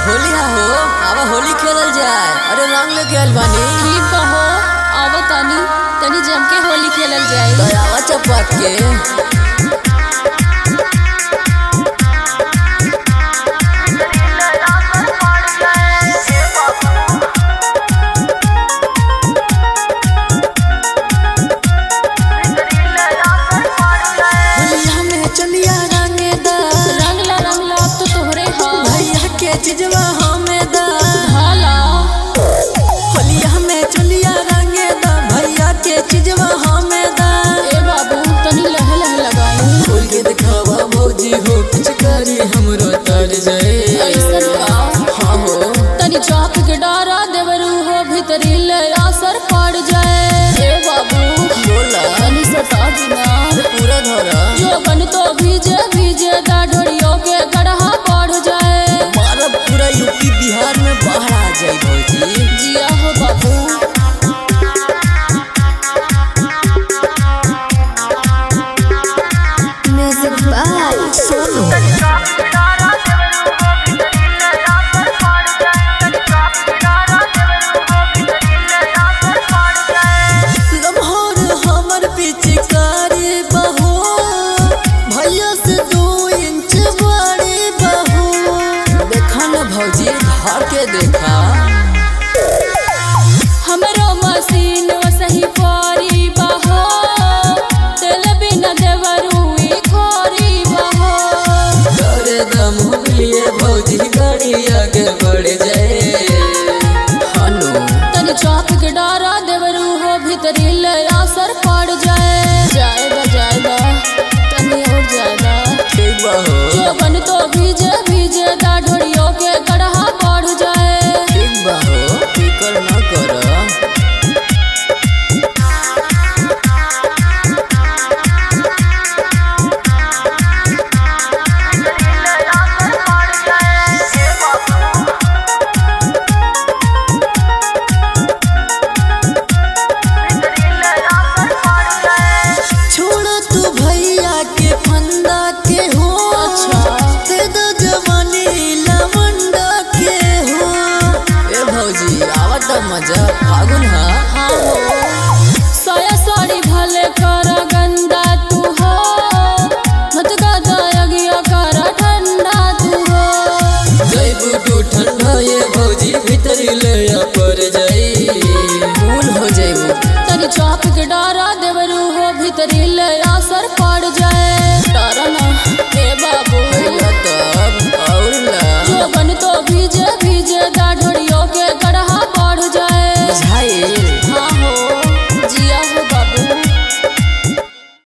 होली हा हो आवा होली खेलल जाए अरे रंग लेके आइल बानी ठीक बा हो आवा तानी तनी जम के होली खेलल जाए दयावा चपात के होलिया में चलिया रंगेदा रंगला रंगला अब तो तोहरे हा भैया के चिजवा हमें दा हाला होलिया में चलिया रंगेदा भैया के चिजवा हमें दा ए बाबू तनी लह लह लगाई खोल के दिखावा भौजी हो पिचकारी हमरो तर जाए ऐसन का हाँ हो तनी चाप के डारा देवरू हो भीतरी ले असर पड़ जाए ए बाबू बोला तनी सता दिना अरे पूरा धरा जो बन तो भीजे भीजे दाढ़ड़ियों के गढ़ा बढ़ जाए मारब पूरा यूपी बिहार में बाहर आ जाए भौजी जिया हो बाबू Music by Sonu. लम्हार हमर पिचकारी बहो भैया से दो इंच बड़ी बहो देखा न भौजी धार के देखा हमरो मशीन सही पारी बहो तेल बिना देवरुई खोरी बहो करे दम लिए भौजी गाड़िया